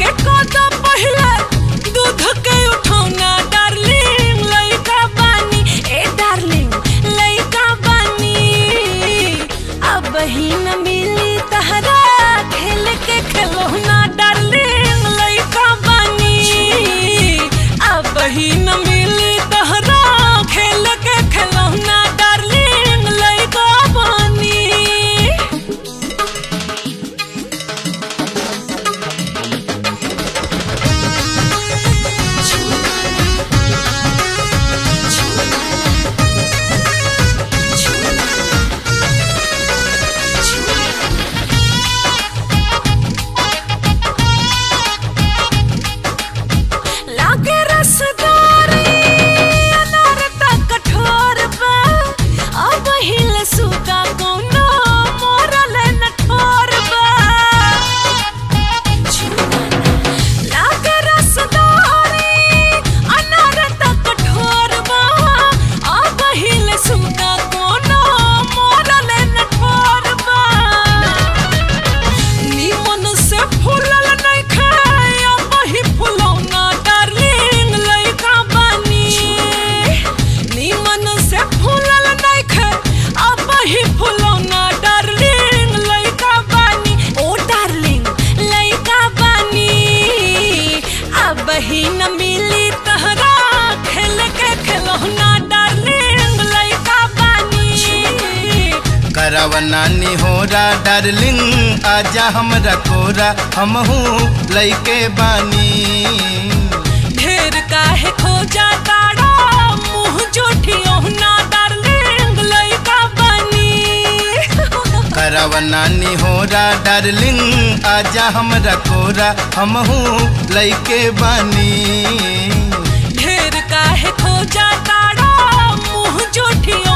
के कदा पहले दूध के उठौना डार्लिंग लइका बानी ए डार्लिंग लइका बानी अब ही न मिली तहरा खेल के खिलौना डार्लिंग लइका बानी अब ही न मिली तहरा खेल के खिलौना डार्लिंग लइका बानी लागे रसदारी अनार त कठोर बा अब हिल सुगा कोनो मोरल न ठोर बा लागे रसदारी अनार त कठोर बा अब हिल सुगा कोनो मोरल न ठोर बा निमन से फूलल नइखे अब ही फुलौना डार्लिंग लइका बानी निमन से फूलल नइखे अब ही फुलौना डार्लिंग लइका बानी ओ डार्लिंग लइका बानी अब ही न मिली तहरा खेल के खिलौना डार्लिंग लइका बानी करव नानी होरा डार्लिंग आजा हमरा कोरा हमहू लइके बानी ढेर काहे खोजा ताड़ा मुंह जोठियो ना डार्लिंग लइका बनी करव नानी होरा डार्लिंग आजा हमरा कोरा हमहू लइके बानी ढेर काहे खोजा ताड़ा मुंह जोठियो